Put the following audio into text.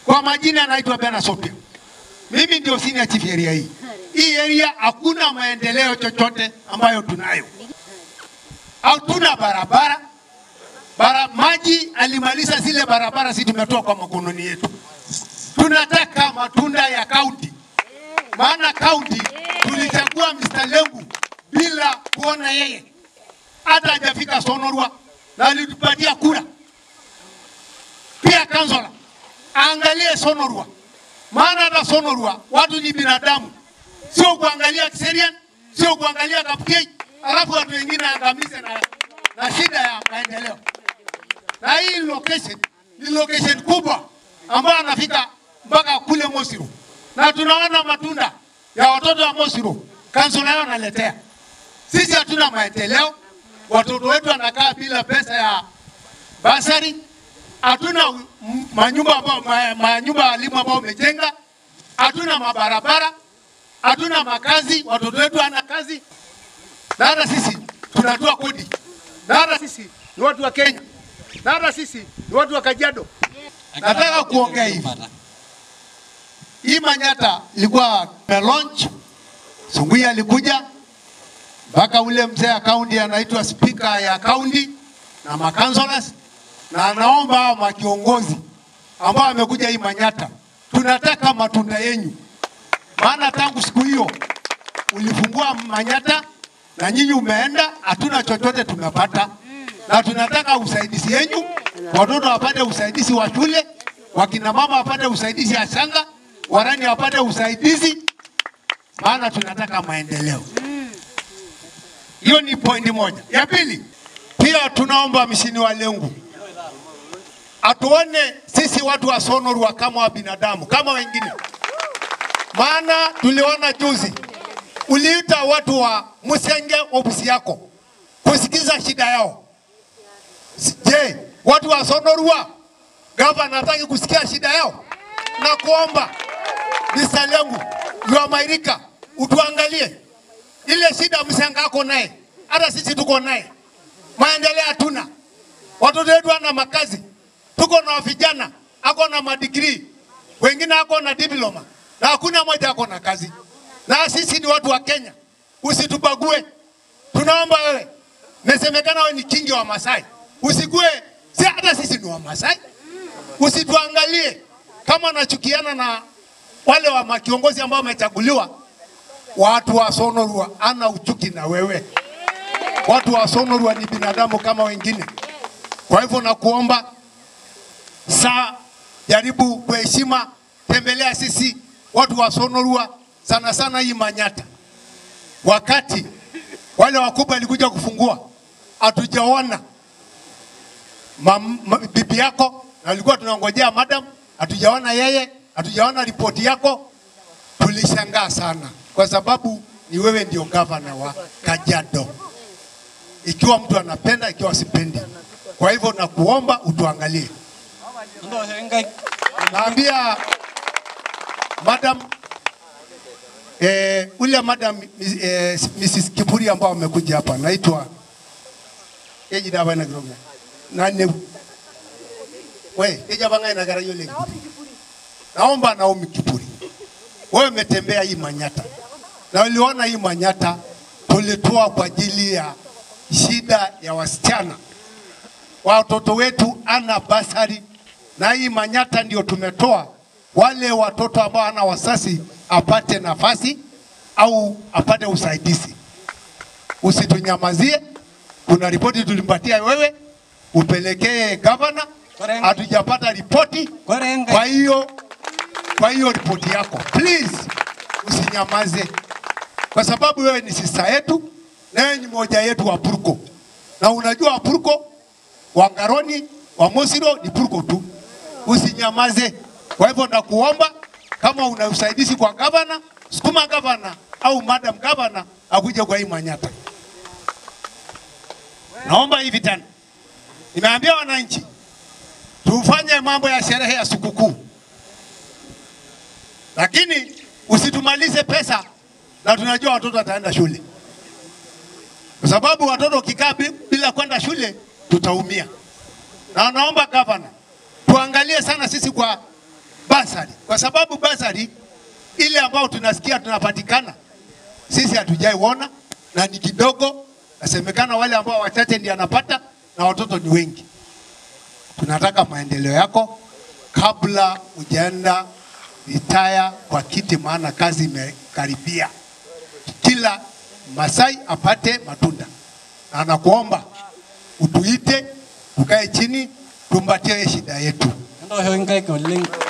Kwa majina anaitwa Bena Sopia. Mimi ndio senior chief area hii. Hii area hakuna maendeleo chochote ambayo tunayo. Hatuna barabara. Bara, maji alimaliza zile barabara, si tumetoa kwa makononi yetu. Tunataka matunda ya kaunti, maana kaunti tulichagua Mr. Lengu bila kuona yeye, hata hajafika Sonorwa na alitupatia kura. Pia kansola aangalie Sonorwa, maana hata Sonorwa watu ni binadamu, sio kuangalia Kiserian, sio kuangalia Kapkei, alafu watu wengine angamize na, na shida ya maendeleo. Na hii location ni location kubwa ambayo anafika mpaka kule Mosiru, na tunaona matunda ya watoto wa Mosiru, kansula yao analetea sisi. Hatuna maendeleo, watoto wetu wanakaa bila pesa ya basari, hatuna m- manyumba ambao ma- manyumba ya walimu ambao umejenga, hatuna mabarabara, hatuna makazi, watoto wetu hana kazi, na hata sisi tunatoa kodi, na hata sisi ni watu wa Kenya, na hata sisi ni watu wa Kajiado. Nataka kuongea hivi, hii Manyata ilikuwa launch, Sunguya alikuja mpaka ule mzee ya kaunti anaitwa spika ya kaunti na makansolas, na anaomba hao makiongozi ambao amekuja hii Manyata, tunataka matunda yenyu, maana tangu siku hiyo ulifungua Manyata na nyinyi umeenda, hatuna chochote tumepata, na tunataka usaidizi yenyu, watoto wapate usaidizi wa shule, wakina mama wapate usaidizi ya shanga, warani wapate usaidizi, maana tunataka maendeleo. Hiyo ni pointi moja. Ya pili, pia tunaomba mishini wa Lengu atuone sisi watu wa Sonorwa kama wa binadamu kama wengine, maana tuliona juzi uliita watu wa Musenge ofisi yako kusikiza shida yao. Je, watu wa Sonorwa gavana hataki kusikia shida yao? Na kuomba Mr. Lengu Lwamairika utuangalie ile shida Msanga ako naye, hata sisi tuko naye, maendeleo hatuna, watoto wetu wana makazi, tuko na vijana ako na madigrii, wengine ako na diploma na hakuna mmoja ako na kazi, na sisi ni watu wa Kenya, usitubague. Tunaomba wewe, nasemekana wewe ni kingi wa Masai, usikue si hata sisi ni wa Masai, usituangalie kama nachukiana na wale wa makiongozi ambao wamechaguliwa watu wa Sonorwa ana uchuki na wewe. Watu wa Sonorwa ni binadamu kama wengine. Kwa hivyo nakuomba saa, jaribu kwa heshima, tembelea sisi watu wa Sonorwa, sana sana hii Manyata. Wakati wale wakubwa walikuja kufungua, hatujaona mam- ma- bibi yako, na alikuwa tunangojea madam, hatujaona yeye, hatujaona ripoti yako. Tulishangaa sana kwa sababu ni wewe ndio gavana wa Kajiado, ikiwa mtu anapenda, ikiwa sipendi. Kwa hivyo nakuomba utuangalie. Naambia madam eh, ule madam eh, Mrs. Kiburi ambao amekuja hapa naitwa Eji dawa na groga. Nane we eja banga ina gara yole. Naomba Naomi Kiburi. Wewe umetembea hii Manyata na uliona hii Manyata tulitoa kwa ajili ya shida ya wasichana, watoto wetu ana basari, na hii Manyata ndio tumetoa wale watoto ambao ana wasasi apate nafasi au apate usaidizi. Usitunyamazie. Kuna ripoti tulimpatia wewe, upelekee gavana. Korenga. Hatujapata ripoti, Korenga. kwa hiyo kwa hiyo ripoti yako please, usinyamaze, kwa sababu wewe ni sista yetu na wewe ni moja yetu wa Purko, na unajua wa Purko, wa Ngaroni, wa Mosiro ni Purko tu, usinyamaze. Kwa hivyo nakuomba kama una usaidizi kwa gavana, sukuma gavana au madam gavana akuje kwa hii Manyata. Naomba hivi tena, nimeambia wananchi tufanye mambo ya sherehe ya sikukuu lakini usitumalize pesa na tunajua watoto wataenda shule, kwa sababu watoto ukikaa bi- bila kwenda shule tutaumia. Na naomba gavana tuangalie sana sisi kwa basari, kwa sababu basari ile ambayo tunasikia tunapatikana sisi hatujaiona na ni kidogo, nasemekana wale ambao wachache ndio anapata na watoto ni wengi. Tunataka maendeleo yako kabla hujaenda retire kwa kiti, maana kazi imekaribia. Kila Masai apate matunda, na nakuomba utuite, tukae chini, tumpatie shida yetu. Ndo hiyo ngai ko ling